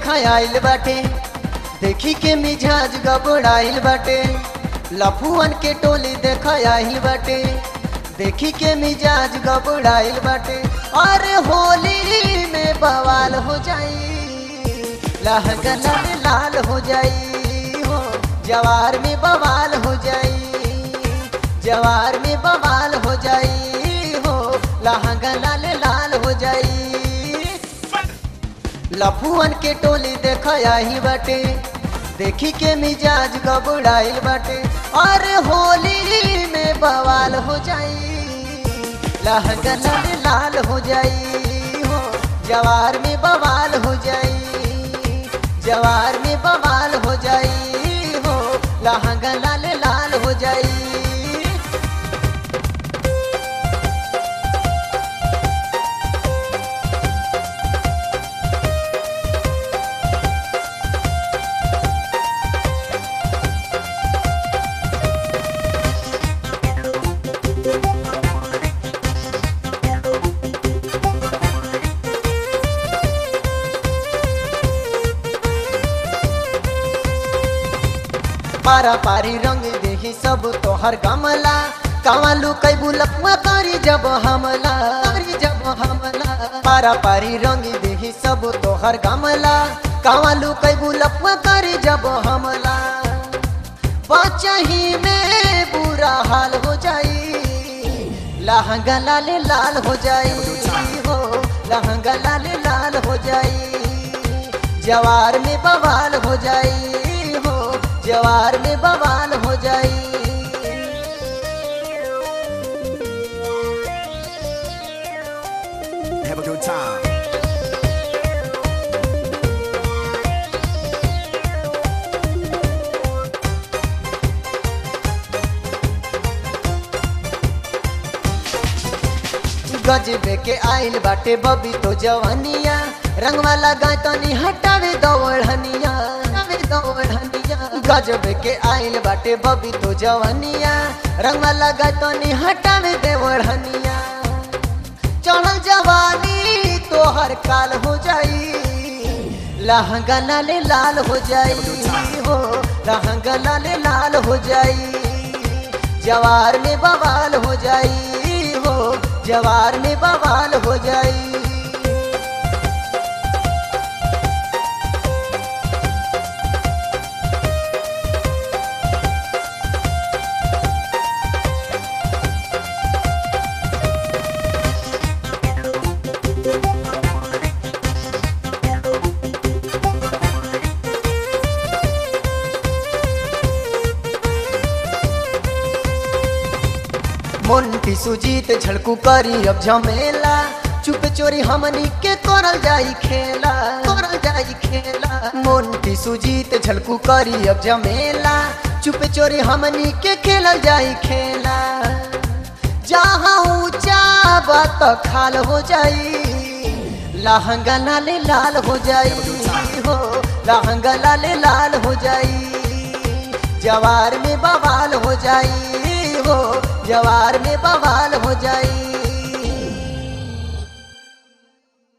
देखा आइल बाटे देखी के मिजाज गबड़ाइल बाटे लफुअन के टोली देखा आइल बाटे देखी के मिजाज गबड़ाइल बाटे अरे होली में बवाल हो जाई लहंगा लाल लाल हो जाई हो जवार में बवाल हो जाई जवार में बवाल हो जाई हो लहंगा लाल लाल हो जाई लफुअन के टोली देखा ही बाटे देखी के मिजाज गबड़ाइल बाटे अरे होली में बवाल हो जाई लहंगा लाल लाल हो जाई हो जवार में बवाल हो जाई जवार में बवाल हो जाई हो लहंगा लाल लाल हो जाई पारा पारी रंग देही सब तोहर गमला कावालू कई बुलपुआ करी जब हमला करी जब हमला पारा पारी रंग देही सब तोहर गमला कावालू कई बुलपुआ करी जब हमला बचही में बुरा हाल हो जाई लहंगा लाल लाल हो जाई हो लहंगा लाल लाल हो जाई जवार में बवाल हो जाई हो जवार में बवाल हो जाई Have a good time. गजबे के आइल बाटे बबी तो जवानिया रंग वाला गाय तनी हटावे दौड़निया हटावे दौड़निया गजबे के आइल बाटे बबी तो जवानिया रंग वाला गाय तनी हटावे देवड़निया चढ़ल जवानी तो हर काल हो जाई लहंगा लाल लाल हो जाई हो लहंगा लाल लाल हो जाई जवार में बवाल हो जाई हो जवार में बवाल हो जाई मोन्टी सुजीत झड़कू करी अब झमेला चुप चोरी हमनी के करल जाई खेला करल जाई खेला मोन्टी सुजीत झड़कू करी अब झमेला चुप चोरी हमनी के खेलल जाई खेला जहाँ ऊंचा बात खाल हो जाई लहंगा लाल लाल हो जाई हो लहंगा लाल लाल हो जाई जवार में बवाल हो जाई हो जवार में बवाल हो जाई